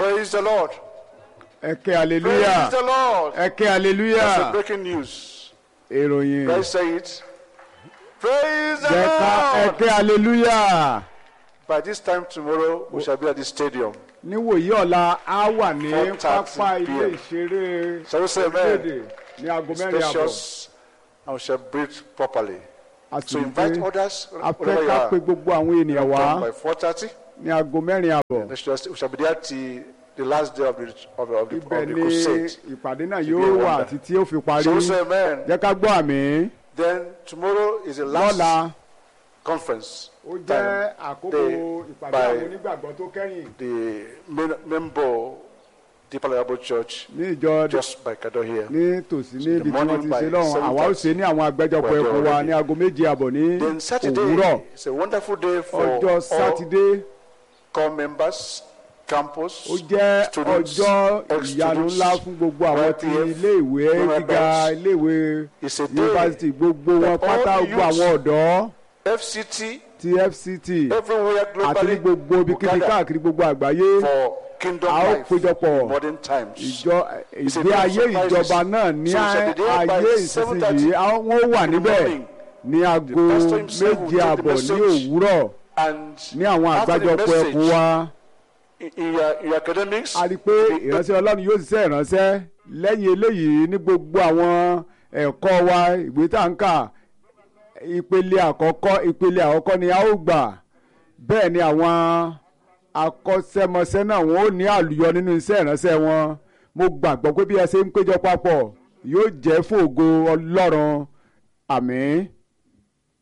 Praise the Lord. ẹ ké Praise hallelujah the Lord. ẹ ké That's a hallelujah breaking news. ìròyìn Let's say it. Praise the jẹ́ ká ẹ Lord. ké hallelujah By this time tomorrow, we shall be at the stadium. níwòyí ọ̀la á wà ní 4:30 pápá ilé PM. ìṣeré Shall we say amen? orílẹ̀-èdè ní aago mẹ́rin àbọ̀ Spacious, and we shall breathe properly. a So sì invite gbé others a wherever fẹ́ you ká are. pe gbogbo àwọn ènìyàn wá Come by 4:30. ní aago mẹ́rin àbọ̀ We shall, we shall be there till the last day of the of, the- of, the, ibẹ̀ of the ni crusade. ìpàdé náà be yóò a wà wonder. títí ó fi parí Shall we say amen? jẹ́ ká gbọ́ àmì Then tomorrow is the last lọ́la conference. ó jẹ́ time. àkókò They- ìpàdé by- àwọn onígbàgbọ́ tó kẹ́yìn The main member, Deeper Liable Church, ní ìjọ just by Kado here. ní tòsí níbi tí wọ́n morning ti by ṣe lọ́hùn àwa ó 7:30. ṣe ní àwọn àgbẹjọpọ̀ We're ẹkùn wa already- ní aago méje àbọ̀ ní Then Saturday òwúrọ̀ is a wonderful day for ọjọ́ all sátidé core members, campus, ó jẹ́ students, ọjọ́ ìyanu ex-students, ńlá fún gbogbo àwọn ti YPF, iléèwé Women gíga Banks. iléèwé It's a day yunifásitì gbogbo wọn that all pátá the gbogbo àwọn youths- ọ̀dọ́ FCT, ti fct everywhere àti ní globally, gbogbo will ibikíbi gather káàkiri gbogbo àgbáyé for kingdom a ó life péjọpọ̀ in modern times. ìjọ It's a ìgbé day of ayé surprises. ìjọba náà ní So we shall be there by ayé 7:30 ìsinsìnyí àwọn wọn ó wà in the níbẹ̀ morning. ní aago pastor himself will méje take the àbọ̀ ní message. òwúrọ̀ And ní àwọn after the àgbájọpọ̀ message, ẹkùn wa. in, in, your, in your academics, a rí i pé ìránṣẹ́ ọlọ́run yóò ṣiṣẹ́ ìránṣẹ́ lẹ́yìn eléyìí ní gbogbo àwọn ẹ̀kọ́ wa ìwé tá à ń kà ìpele àkọ́kọ́ ìpele àkọ́kọ́ ni a ó gbà bẹ́ẹ̀ ni àwọn akọ́ṣẹ́mọṣẹ́ náà wọ́n ó ní àlùyọ nínú iṣẹ́ ìránṣẹ́ wọn mo gbàgbọ́ pé bí ẹ ṣe ń péjọ papọ̀ yóò jẹ́ fún ògo ọlọ́run àmín.